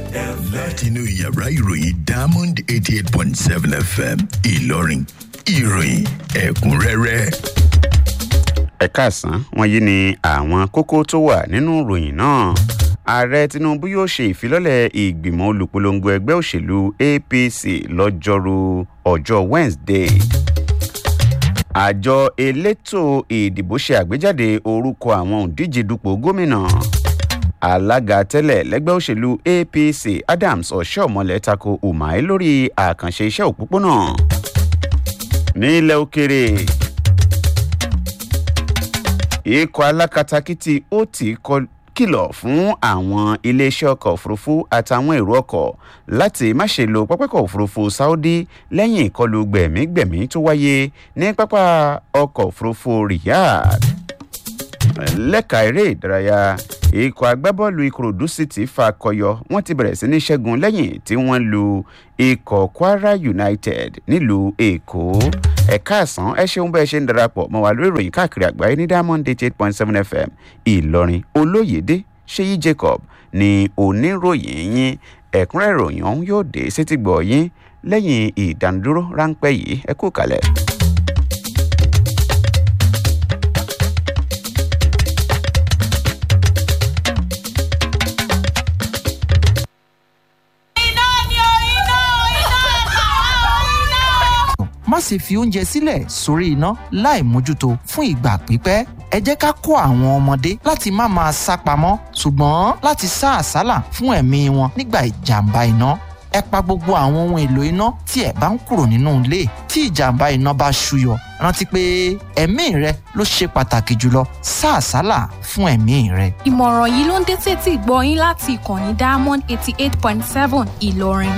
látinú yàrá ìròyìn diamond eighty eight point seven fm ìlọrin ìròyìn ẹ̀kúnrẹ́rẹ́. ẹ káàsán wọn yìí ni àwọn kókó tó wà nínú ìròyìn náà ààrẹ tinubu yóò ṣe ìfilọ́lẹ̀ ìgbìmọ̀ olùpolongo ẹgbẹ́ òṣèlú apc lọ́jọ́rú ọjọ́ wednesday àjọ elétò ìdìbò ṣe àgbéjáde orúkọ àwọn òǹdíje dupò gómìnà alága tẹ́lẹ̀ lẹ́gbẹ́ òṣèlú apc adams ọ̀ṣọ́mọlẹ̀ tako umar lórí àkànṣe iṣẹ́ òpópónà nílẹ̀ òkèrè ikọ̀ alákatakítí ó ti kìlọ̀ fún àwọn iléeṣẹ́ ọkọ̀ òfurufú àtàwọn èrò ọkọ̀ láti má ṣe lo pápákọ̀ òfurufú saudi lẹ́yìn ìkọlù gbẹ̀mígbẹ̀mí tó wáyé ní pápá ọkọ̀ òfurufú riyadh lẹ́ka eré ìdárayá ikọ̀ agbábọ́ọ̀lù ìkòròdú city fakọyọ wọ́n ti bẹ̀rẹ̀ sí ní ṣẹ́gun lẹ́yìn tí wọ́n lu ikọ̀ kwara united nílùú èkó ẹ̀ka àsán ẹ ṣeun bẹ́ẹ̀ ṣe ń darapọ̀ mọ́ wa lórí ìròyìn káàkiri àgbáyé ní diamond eight eight point seven fm ìlọrin olóyèdè ṣéyí jacob ní oníròyìn yín ẹ̀kúnrẹ́ ìròyìn ọ̀hún yóò dé sétígbọ̀ yín lẹ́yìn ìdánidúró ráńpẹ́ yìí ẹ kú kalẹ̀. má sì fi oúnjẹ sílẹ̀ sórí iná láì mójútó fún ìgbà pípẹ́. ẹ jẹ́ ká kọ́ àwọn ọmọdé láti má máa sá pamọ́ ṣùgbọ́n láti sá àsálà fún ẹ̀mí wọn nígbà ìjàmbá iná. ẹ pa gbogbo àwọn ohun èlò iná tí ẹ bá ń kúrò nínú ilé tí ìjàmbá iná bá ṣúyọ rántí pé ẹ̀mí rẹ ló ṣe pàtàkì jùlọ sá àsálà fún ẹ̀mí rẹ. ìmọ̀ràn yìí ló ń dé tètè gbọ́ yín láti ìkànnì diamond eighty eight point seven ìlọrin.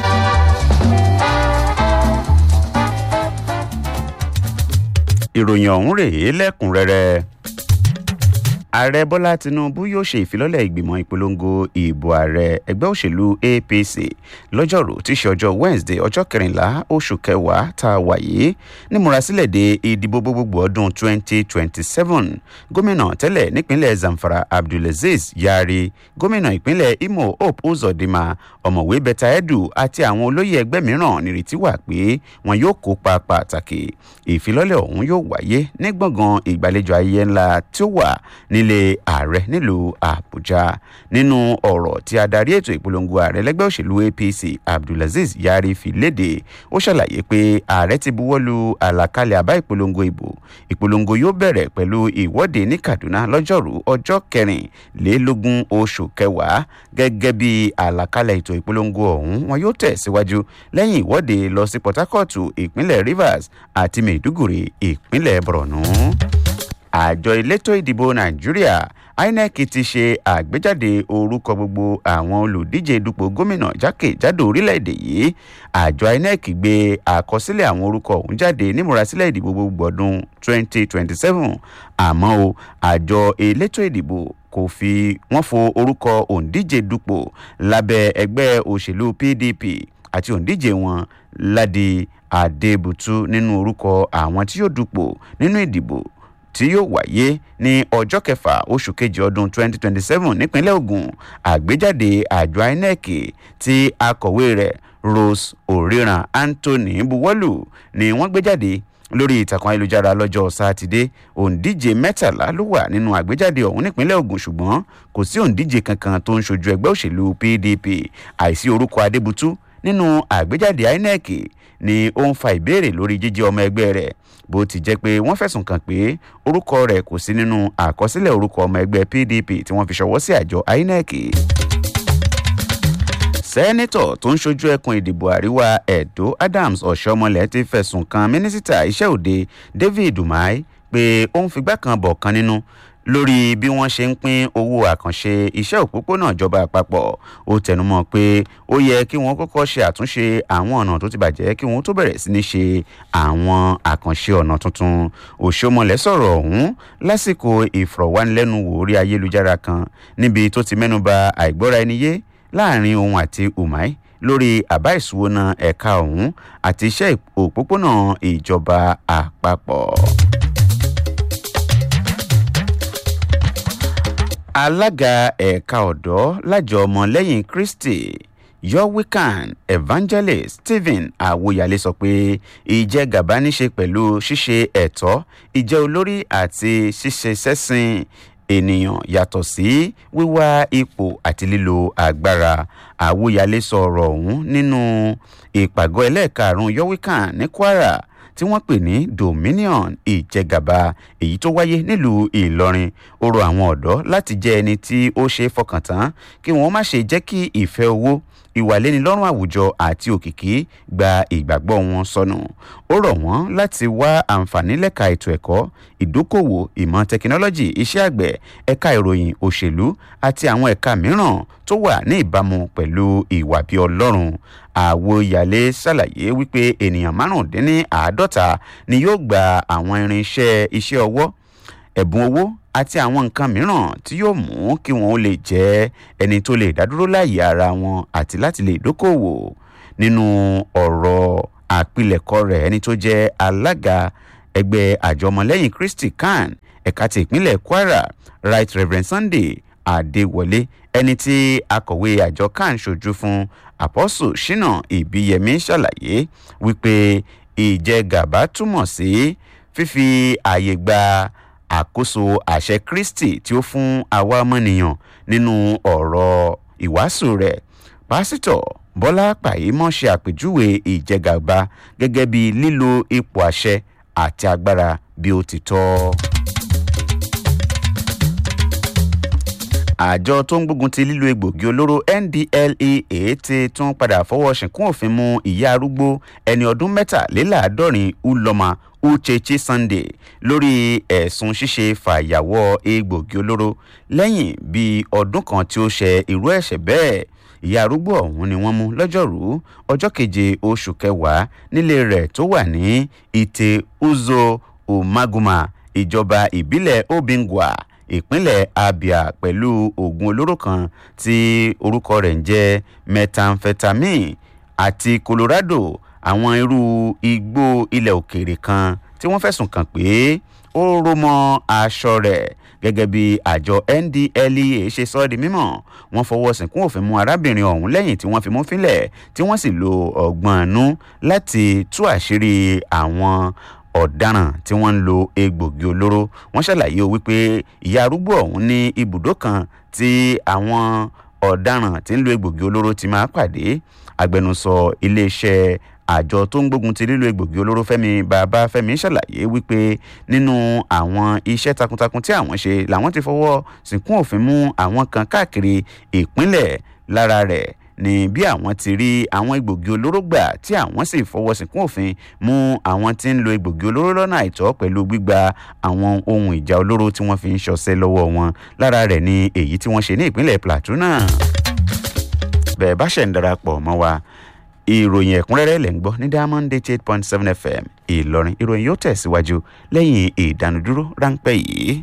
ìròyìn ọ̀hún rèé lẹ́kùnrẹ́rẹ́ ààrẹ bọ́lá tinubu yóò ṣe ìfilọ́lẹ̀ ìgbìmọ̀ ìpolongo ìbò ààrẹ ẹgbẹ́ òṣèlú apc lọ́jọ́rú tí í ṣe ọjọ́ wednesday ọjọ́ kẹrìnlá oṣù kẹwàá tá a wà yìí nímúrasílẹ̀ de ìdìbò gbogbogbò ọdún 2027 gómìnà tẹ́lẹ̀ nípínlẹ̀ zamfara abdulaziz yari gómìnà ìpínlẹ̀ imo hope uzodinma ọ̀mọ̀wé bẹ́tà edu àti àwọn olóyè ẹgbẹ́ mìíràn nírètí wà pé wọn yóò kópa pàtàkì ìfilọ́lẹ̀ ọ̀hún yóò wáyé ní gbọ̀ngàn ìgbàlejò ayẹyẹ ńlá tí ó wà nílé ààrẹ nílùú àbújá nínú ọ̀rọ̀ tí adarí ètò ìpolongo ààrẹ lẹ́gbẹ́ òṣèlú apc abdulaziz yari fi léde ó ṣàlàyé pé ààrẹ ti buwọ́lu àlàkalẹ̀ àbá ìpolongo ìbò ìpolongo yóò bẹ̀rẹ̀ pẹ̀lú ìwọ́de ní kaduna lọ́jọ́rú ọjọ́ kẹrìnlélógún oṣù kẹwàá gẹ́gẹ́ bí àlàkalẹ̀ ètò ìpolongo ọ̀hún wọn yóò tẹ̀síwájú lẹ́yìn ìwọ́de lọ sí port harcourt ìpínlẹ̀ rivers àti maiduguri ìpínlẹ̀ borno àjọ elétò ìdìbò nàìjíríà inec ti ṣe àgbéjáde orúkọ gbogbo àwọn olùdíje dupò gómìnà jákèjádò orílẹ̀-èdè yìí àjọ inec gbé àkọsílẹ̀ àwọn orúkọ ọ̀hún jáde nímúrasílẹ̀ ìdìbò gbogbo ọdún 2027 àmọ́ o àjọ elétò ìdìbò kò fi wọ́n fo orúkọ òǹdíje dupò lábẹ́ ẹgbẹ́ òṣèlú pdp àti òǹdíje wọn ládi adébùtú nínú orúkọ àwọn tí yóò dupò nínú ìdìbò tí yóò wáyé ní ọjọ́ kẹfà oṣù kejì ọdún 2027 nípínlẹ̀ ogun àgbéjáde àjọ inec tí akọ̀wé rẹ̀ rose oriran anthony buwọ́lù ni wọ́n gbé jáde lórí ìtàkùn ayélujára lọ́jọ́ sátidé òǹdíje mẹ́tàlá ló wà nínú àgbéjáde ọ̀hún nípínlẹ̀ ogun ṣùgbọ́n kò sí òǹdíje kankan tó ń ṣojú ẹgbẹ́ òṣèlú pdp àìsí orúkọ adébútú nínú àgbéjáde inec ni ó ń fa ìbéèrè lórí jíjẹ́ ọmọ ẹgbẹ́ rẹ̀ bó ti jẹ́ pé wọ́n fẹ̀sùn kàn pé orúkọ rẹ̀ kò sí nínú àkọsílẹ̀ orúkọ ọmọ ẹgbẹ́ pdp tí wọ́n fi ṣọwọ́ sí àjọ inec. sẹ́nẹ́tọ̀ tó ń ṣojú ẹkùn ìdìbò àríwá edo adams ọ̀ṣọ́mọlẹ̀ ti fẹ̀sùn kan mínísítà iṣẹ́ òde david umar pé ó ń figbá kan bọ̀ kan nínú lórí bí wọ́n ṣe ń pín owó àkànṣe iṣẹ́ òpópónà ìjọba àpapọ̀ ó tẹnumọ́ pé ó yẹ kí wọ́n kọ́kọ́ ṣe àtúnṣe àwọn ọ̀nà tó ti bàjẹ́ kí wọ́n tó bẹ̀rẹ̀ sí ní ṣe àwọn àkànṣe ọ̀nà tuntun òṣòmọlẹ̀ sọ̀rọ̀ ọ̀hún lásìkò ìfọ̀rọ̀wánilẹ́nuwò orí ayélujára kan níbi tó ti mẹ́nuba àìgbọ́ra ẹni yé láàrin òun àti umai lórí àbá ìṣúwọ́nà ẹ̀ka ọ̀hún àti iṣẹ́ òpópónà ìjọba àpapọ̀. alága ẹ̀ka ọ̀dọ́ lájọ ọmọlẹ́yìn kristi yorwican evangelist stephen awoyale sọ pé ìjẹgàba níṣe pẹ̀lú ṣíṣe ẹ̀tọ́ ìjẹ́ olórí àti ṣíṣe sẹ́sìn ènìyàn yàtọ̀ sí wíwá ipò àti lílo agbára àwòyálé sọ ọ̀rọ̀ ọ̀hún nínú ìpàgọ́ ẹlẹ́ẹ̀karùn-ún yorwican ní kwara tí wọ́n pè ní dominion ìjẹgàba èyí tó wáyé nílùú ìlọrin ó rọ àwọn ọ̀dọ́ láti jẹ́ ẹni tí ó ṣe é fọkàn tán kí wọ́n má ṣe jẹ́ kí ìfẹ́ owó ìwàlénilọ́rùn àwùjọ àti òkìkí gba ìgbàgbọ́ wọn sọnù ó rọ̀ wọ́n láti wá àǹfààní lẹ́ka ètò ẹ̀kọ́ ìdókòwò ìmọ̀ tẹkinọ́lọ́jì iṣẹ́ àgbẹ̀ ẹ̀ka ìròyìn òṣèlú àti àwọn ẹ̀ka mìíràn tó wà ní ìbámu pẹ̀lú ìwà bí ọlọ́run àwòyàlé ṣàlàyé wípé ènìyàn márùndínláàádọ́ta ni yóò gba àwọn irinṣẹ́ iṣẹ́ ọwọ́ ẹ̀bùn owó àti àwọn nǹkan mìíràn tí yóò mú kí wọn ó lè jẹ́ ẹni tó lè dádúró láàyè ara wọn àti láti lè dókòwò nínú ọ̀rọ̀ àpilẹ̀kọ rẹ̀ ẹni tó jẹ́ alága ẹgbẹ́ àjọmọlẹ́yìn kristi kan ẹ̀ka ti ìpínlẹ̀ kwara right reverend sunday adéwọlé ẹni tí akọ̀wé àjọ kan ṣojú fún apostle shina ìbíyẹmí ṣàlàyé wípé ìjẹgàba túmọ̀ sí fífi ààyè gba àkóso àṣẹ kristi tí ó fún àwa ọmọnìyàn nínú ọ̀rọ̀ ìwàásù rẹ̀ pásítọ̀ bọ́lá pàyímọ́ ṣe àpèjúwe ìjẹgàba gẹ́gẹ́ bí lílo ipò àṣẹ àti agbára bí ó ti tọ́. àjọ tó ń gbógun ti lílo egbògi olóró ndlea ti tún padà fọwọ́ ṣìnkún òfin mú ìyá arúgbó ẹni ọdún mẹ́tàléláàádọ́rin uloma uchechi sunday lórí ẹ̀sùn ṣíṣe fàyàwọ́ egbògi olóró lẹ́yìn bíi ọdún kan tí ó ṣe irú ẹ̀ṣẹ̀ bẹ́ẹ̀ ìyá arúgbó ọ̀hún ni wọ́n mú lọ́jọ́rú ọjọ́ keje oṣù kẹwàá nílé rẹ̀ tó wà ní ite uzo umaguma ìjọba ìbílẹ̀ obingwa ìpínlẹ̀ abia pẹ̀lú oògùn olóró kan tí orúkọ rẹ̀ ń jẹ́ methamphetamine àti colorado àwọn irú igbó ilẹ̀ òkèèrè kan tí wọ́n fẹ̀sùn kàn pé ó ró mọ́ aṣọ rẹ̀ gẹ́gẹ́ bí àjọ ndlea ṣe sọ ọ́ di mímọ́ wọ́n fọwọ́ sìnkún òfin mú arábìnrin ọ̀hún lẹ́yìn tí wọ́n fi mú fílẹ̀ tí wọ́n sì lo ọgbọ́n ẹnu láti tú àṣírí àwọn ọ̀daràn tí wọ́n ń lo egbògi olóró wọ́n ṣàlàyé wípé ìyá arúgbó ọ̀hún ní ibùdó kan tí àwọn ọ̀daràn tí ń lo egbògi olóró ti máa pàdé agbẹnusọ iléeṣẹ́ àjọ tó ń gbógun ti lílo egbògi olóró fẹmi bàbá fẹmi ṣàlàyé wípé nínú àwọn iṣẹ́ takuntakun tí àwọn ṣe làwọn ti fọwọ́ sìnkún òfin mú àwọn kan káàkiri ìpínlẹ̀ lára rẹ̀ ní bí àwọn ti rí àwọn egbògi olóró gbà tí àwọn sì fọwọ́ sìnkún òfin mú àwọn tí ń lo egbògi olóró lọ́nà àìtọ́ pẹ̀lú gbígba àwọn ohun ìjà olóró tí wọ́n fi ń ṣọṣẹ́ lọ́wọ́ wọn lára rẹ̀ ni èyí tí wọ́n ṣe ní ìpínlẹ̀ plateau náà bẹ́ẹ̀ bá ṣẹ̀ ń darapọ̀ mọ́ wa ìròyìn ẹ̀kúnrẹ́rẹ́ lẹ̀ ń gbọ́ ní diamond eighty eight point seven fm ìlọrin ìròyìn yóò tẹ̀síwájú lẹ́yìn ìdánudúró ráńpẹ́ yìí.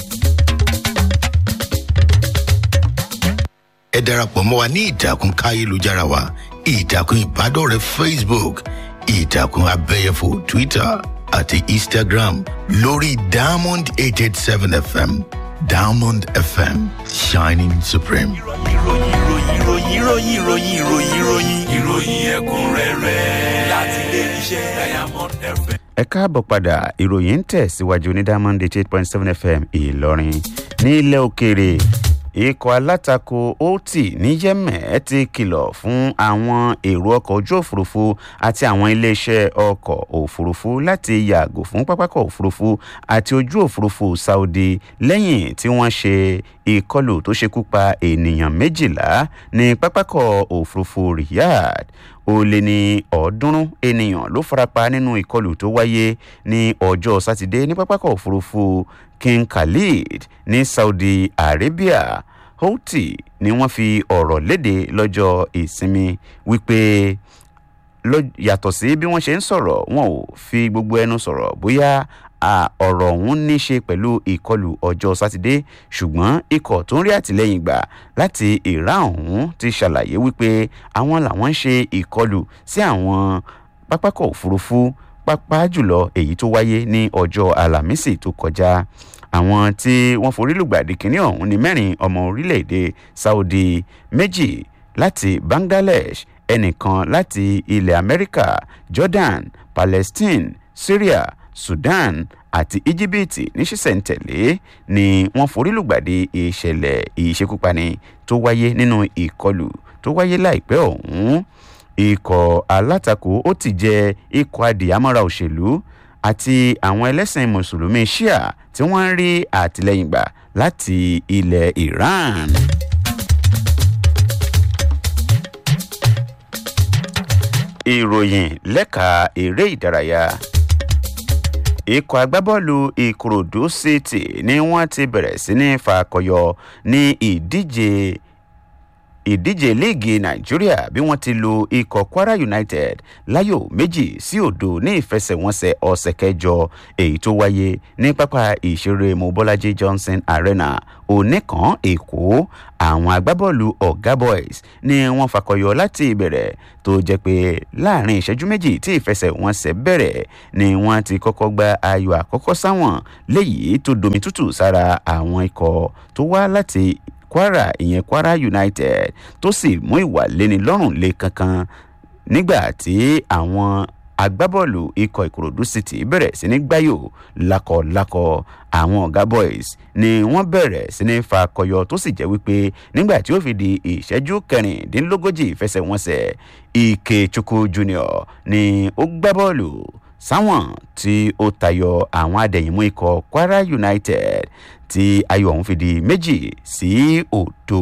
ẹ darapọ̀ mọ́ wa ní ìtàkùn káyélujára wa ìtàkùn ìbádọ́rẹ̀ẹ́ facebook ìtàkùn abẹ́yẹfò twitter àti instagram lórí diamond eight eight seven fm diamond fm shining supreme. ìròyìn ìròyìn ìròyìn ìròyìn ìròyìn ìròyìn ìròyìn ẹ̀kúnrẹ́rẹ́ láti ilé iṣẹ́ diamond fm. ẹ káàbọ̀ padà ìròyìn ń tẹ̀síwájú ní diamond eight eight point seven fm ìlọrin ní ilẹ̀ òkèèrè ikọ̀ alátakò oti ní yẹ́mẹ̀ ti kìlọ̀ fún àwọn èrò ọkọ̀ ojú òfurufú àti àwọn iléeṣẹ́ ọkọ̀ òfurufú láti yàgò fún pápákọ̀ òfurufú àti ojú òfurufú saudi lẹ́yìn tí wọ́n ṣe ìkọlù tó ṣekú pa ènìyàn méjìlá ní pápákọ̀ òfurufú riyadh ó lé ní ọ̀ọ́dúnrún ènìyàn ló farapa nínú ìkọlù tó wáyé ní ọjọ́ sátidé ní pápákọ̀ òfurufú king khalid ní saudi arabia houthi ni wọ́n fi ọ̀rọ̀ léde lọ́jọ́ ìsinmi wípé yàtọ̀ sí bí wọ́n ṣe ń sọ̀rọ̀ wọn ò fi gbogbo ẹnu sọ̀rọ̀ bóyá ọ̀rọ̀ ọ̀hún ní ṣe pẹ̀lú ìkọlù ọjọ́ sátidé ṣùgbọ́n ikọ̀ tó ń rí àtìlẹ́yìn gbà láti ìrá ọ̀hún ti ṣàlàyé wípé àwọn làwọn ń ṣe ìkọlù sí àwọn pápákọ̀ òfurufú pápá jùlọ èyí tó wáyé ní ọjọ́ alámísì tó kọjá àwọn tí wọ́n forí lùgbàdì kínní ọ̀hún ní mẹ́rin ọmọ orílẹ̀-èdè saudi méjì láti bangladesh ẹnìkan láti ilẹ̀ amẹ́ríkà jordan palestine syria sudan àti íjíbítì ní ṣísẹ̀ntẹ̀lé ni wọ́n forílùgbàdì ìṣẹ̀lẹ̀ ìṣekúpani tó wáyé nínú ìkọlù tó wáyé láìpẹ́ ọ̀hún ikọ̀ alátakò ó ti jẹ ikọ̀ adìyàmọ́ra òṣèlú àti àwọn ẹlẹ́sìn mùsùlùmí shia tí wọ́n ń rí àtìlẹ́yìn gbà láti ilẹ̀ iran. ìròyìn lẹ́ka eré ìdárayá ikọ̀ agbábọ́ọ̀lù ìkòròdú city ni wọ́n ti bẹ̀rẹ̀ sí ní fakọyọ ní ìdíje ìdíje líìgì nàìjíríà bí wọ́n ti lu ikọ̀ kwara united láyò méjì sí òdo ní ìfẹsẹ̀wọnsẹ̀ ọ̀sẹ̀ kẹjọ èyí tó wáyé ní pápá ìṣeré mobolaji johnson arena oníkan èkó àwọn agbábọ́ọ̀lù ọ̀gá boys ni wọ́n fakọyọ láti ìbẹ̀rẹ̀ tó jẹ́ pé láàrin ìṣẹ́jú méjì tí ìfẹsẹ̀wọnsẹ̀ bẹ̀rẹ̀ ni wọ́n ti kọ́kọ́ gba ayò àkọ́kọ́ sáwọn léyìí tó domi tútù sára àwọn ikọ̀ tó wá láti kwara ìyẹn kwara united tó sì mú ìwà léni lọ́rùn lé kankan nígbà tí àwọn agbábọ́ọ̀lù ikọ̀ ìkòròdú city bẹ̀rẹ̀ sí ní gbáyò lakọ̀lakọ̀ àwọn ọ̀gá boys ni wọ́n bẹ̀rẹ̀ sí ní fa kọyọ tó sì jẹ́ wípé nígbà tí ó fi di ìṣẹ́jú kẹrìndínlógójì ìfẹsẹ̀wọnsẹ̀ ike chukwu junior ni ó gbá bọ́ọ̀lù sáwọn tí ó tayọ àwọn adẹ̀yìnmú ikọ̀ kwara united tí ayọ̀ ọ̀hún fi di méjì sí òdo.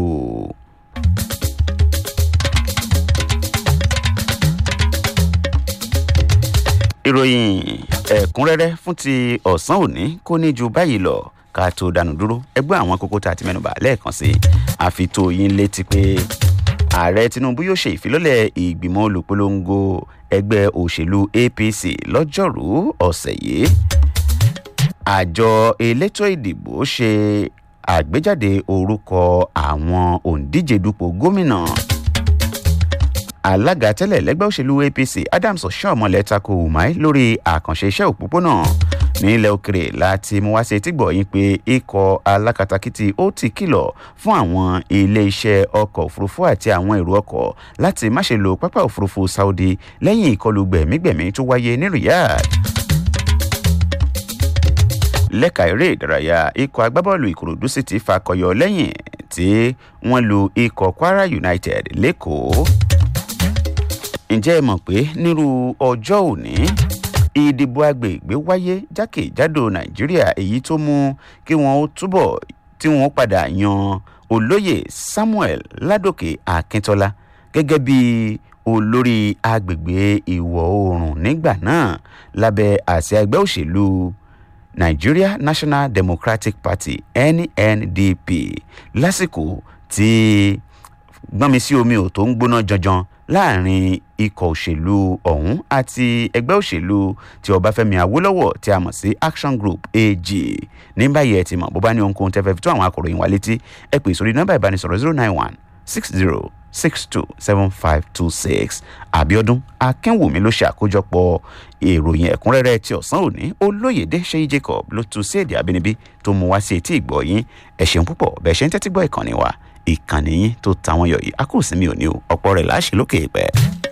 ìròyìn ẹ̀kúnrẹ́rẹ́ fún ti ọ̀sán òní kò ní ju báyìí lọ ká tó dànù dúró ẹgbẹ́ àwọn kókó tá a ti mẹ́nuba lẹ́ẹ̀kan sí àfitó yín létí pé ààrẹ tinubu yóò ṣe ìfilọ́lẹ̀ ìgbìmọ̀ olùpolongo ẹgbẹ́ òṣèlú apc lọ́jọ́rú ọ̀sẹ̀ yìí àjọ elétò ìdìbò ṣe àgbéjáde orúkọ àwọn òǹdíje dupò gómìnà alága tẹ́lẹ̀ lẹ́gbẹ́ òṣèlú apc adams ọ̀ṣọ́ọ̀mọlẹ̀ tako umar lórí àkànṣe iṣẹ́ òpópónà nílẹ̀ òkèrè láti mú wá sí etígbọ̀ yín pé ikọ̀ alákatakítí ó ti kìlọ̀ fún àwọn ilé-iṣẹ́ ọkọ̀ òfurufú àti àwọn èrò ọkọ̀ láti má ṣe lo pápá òfurufú saudi lẹ́yìn ìkọlù gbẹ̀mígbẹ̀mí tó wáyé ní riyadh lẹ́ka eré ìdárayá ikọ̀ agbábọ́ọ̀lù ìkòròdú sì ti fakọyọ lẹ́yìn tí wọ́n lu ikọ̀ kwara united lẹ́kọ̀ọ́. ǹjẹ́ ẹ mọ̀ pé nírú ọjọ́ òní ìdìbò agbègbè wáyé jákèjádò nàìjíríà èyí tó mú kí wọ́n ó túbọ̀ tí wọ́n padà yan olóyè samuel ládòkè akíntola gẹ́gẹ́ bí olórí agbègbè ìwọ̀ oòrùn nígbà náà lábẹ́ àsíá ẹgbẹ́ òṣèlú nigeria national democratic party nndp lásìkò tí gbọ́nmi sí omi ò tó ń gbóná janjan láàrin ikọ̀ òṣèlú ọ̀hún àti ẹgbẹ́ òṣèlú tí ọbáfẹ́mi awólọ́wọ̀ tí a mọ̀ sí action group ag ní báyìí ẹ ti mọ̀ bó bá ní ohunkóhun tẹ́fẹ́ fi tó àwọn akọ̀ròyìn wa létí ẹ pè sórí nọ́mbà ìbánisọ̀rọ̀ zero nine one six zero six two seven five two six abiodun akínwùmí ló ṣe àkójọpọ̀ ìròyìn ẹ̀kúnrẹ́rẹ́ ti ọ̀sán òní olóyèdè ṣéyí jacob ló tu sí èdè àbínibí tó mú wá sí etí ìgbọ́ yín ẹ ṣeun púpọ̀ bẹ́ẹ̀ ṣe ń tẹ́tí gbọ́ ìkànnì wa ìkànnì yín tó tàwọn yọ̀ yìí a kò sí mi ò ní o ọ̀pọ̀ rẹ̀ láṣẹ lókè ìpẹ́.